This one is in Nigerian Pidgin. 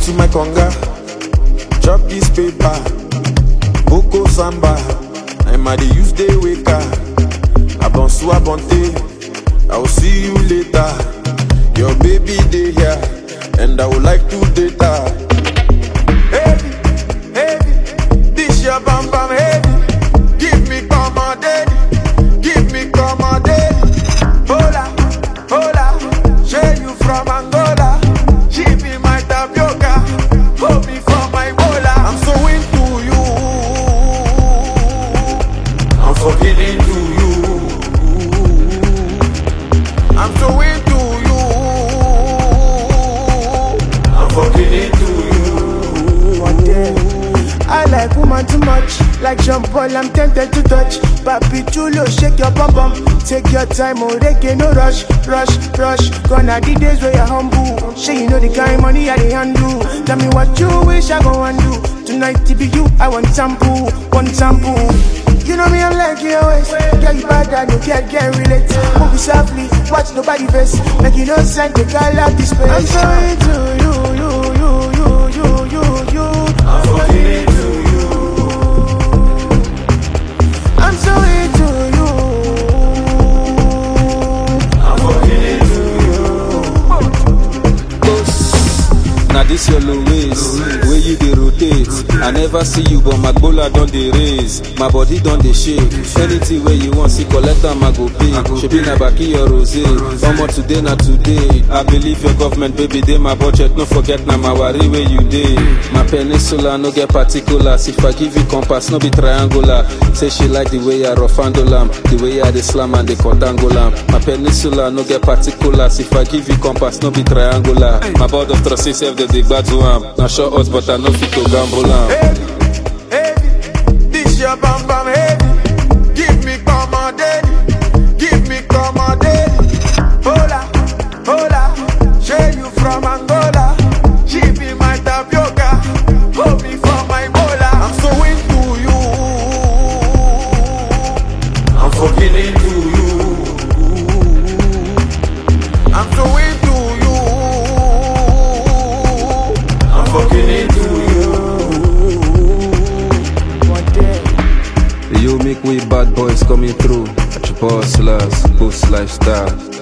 to my conga, chop this paper, Boko Samba, I'm at the use day waker. Abonsu Abonte, I will see you later. Your baby day here, and I would like to date her. Heavy, heavy, this your bam bam heavy. Give me come on daddy, give me come on daddy. Hola, hola, share you from Angola. She be my tapioca, hold me for my bola. I'm so into you, I'm fucking into you. I'm so into you, I'm fucking into you. One day. I like woman too much, like Jean Paul, I'm tempted to touch. Papi Chulo, shake your bum bum. Take your time, oh, reggae, no rush, rush, rush. Gonna the days where you're humble. Sure, you know the kind money I the handle. Tell me what you wish I go and do. Tonight, to be you, I want sample, one sample. You know me, I'm like you always. Girl, you bad, I no get, get relate. Move it softly, watch nobody face. Make you no sign, the girl out this space. I'm so into you, you, you, you, you, you, you. I'm fucking into you. I'm so into you. I'm fucking into you. Now this your low waist, where you dey rotate. I never see you, but my bola don dey raise. My body don dey shake. Anything where you want, see collect am, I go pay. Shebi na baki your rose. Omo today na today. I believe your government, baby, dey my budget. No forget na my worry where you dey. My peninsula no get particulars. If I give you compass, no be triangular. Say she like the way I rough handle am, the way I dey slam and dey quadrangle am. My peninsula no get particulars. If I give you compass, no be triangular. My board of trustees sef dey dey gbadu am. Na sure us, but I no fit to gamble am. Heavy, heavy, this your bam bam heavy. Give me come on daddy, give me come on daddy. Hola, hola, share you from Angola. She be my tapioca, hold me for my bola. I'm so into you, I'm fucking into you. I'm so into you, I'm fucking into you. One day. Yo, make way bad boys coming through. At your boss, post lifestyle.